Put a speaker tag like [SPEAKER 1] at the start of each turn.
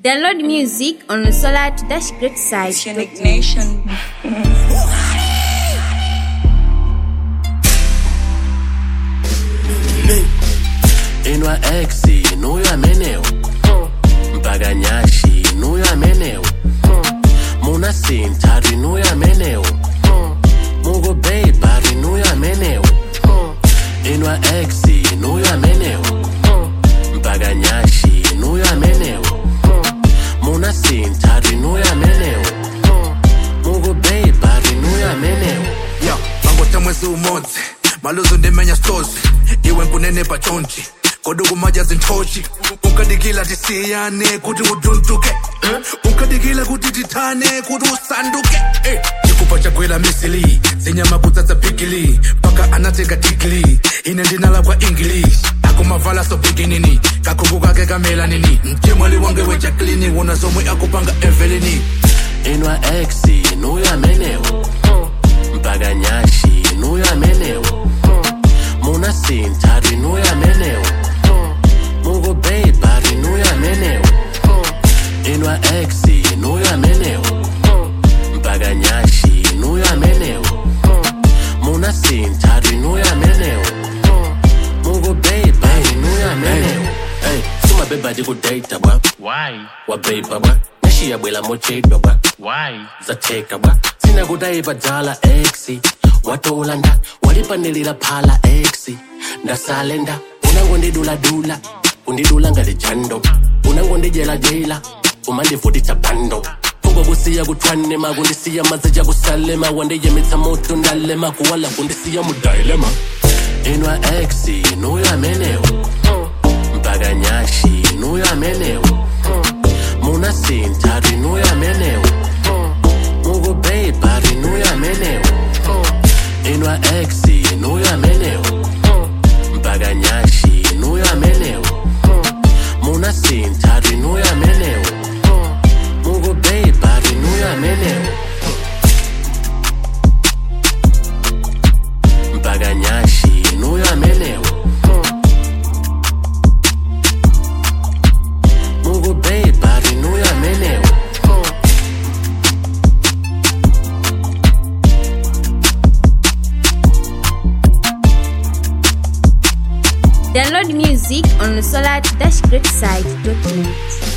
[SPEAKER 1] Download music on Solar Dash Great site.
[SPEAKER 2] Unique Nation.
[SPEAKER 3] inwa x nuyo amenewo mpaka nyashi nuyo amenewo muna sintari nuyo amenewo mugo beibari nuyo amenewo inwa x nuyo amenewo mpaka nyashi nuyo amenewo muna sintari nuyo amenewo mugo beibari nuyo amenewo
[SPEAKER 4] ya mangote mwezi umodzi maluzo ndimenya stozi iwe nkunene pachontshi kodwa kumadya zinthoshi unkadikila tisiyane kuti udunduke eh? unkadikila kuti tithane kuti usanduke eh. chikupa chagwela misili zinyama kutsatsa bigili mpaka anateka digili ine ndinala kwa english akumavala so biginini kakhungu kake kamela nini mchimwali wange wejaklini wona zomwe akupanga evelini
[SPEAKER 3] inwa x nuyo amenewo mpaka nyashi nuyo amenewo muna sintari nuyo amenewo mugo beibari nuyo amenewo inwa x nuyo amenewo mpaka nyashi nuyo amenewo muna sintari nuyo amenewo mugo beibari nuyo amenewo Hey, suma bebadi kudata bwa
[SPEAKER 5] Why?
[SPEAKER 3] wabeba bwa nashiyabwela mochedwa bwa
[SPEAKER 5] Why?
[SPEAKER 3] zateka bwa sinakutayipa dala x watolanda walipanilira phala x ndasalenda unangondiduladula undidula ngalijando unangondijelajela umandivutisa bando kungokusiya kuthwanema kundisiya mazija kusalema wandiyemitsa moto ndalema kuwala kundisiya mudayilema inwa x nuyo amenewo mpaka nyashi nuyo amenewo muna sintari nuyo amenewo mugo beibari nuyo amenewo inwa x nuyo amenewo mpaka nyashi nuyo amenewo muna sintari nuyo amenewo mugo beibari nuyo amenewo mpaka nyashi nuyo amenewo mugo beibari nuyo amenewo
[SPEAKER 1] Download music on Solar Dash Great site.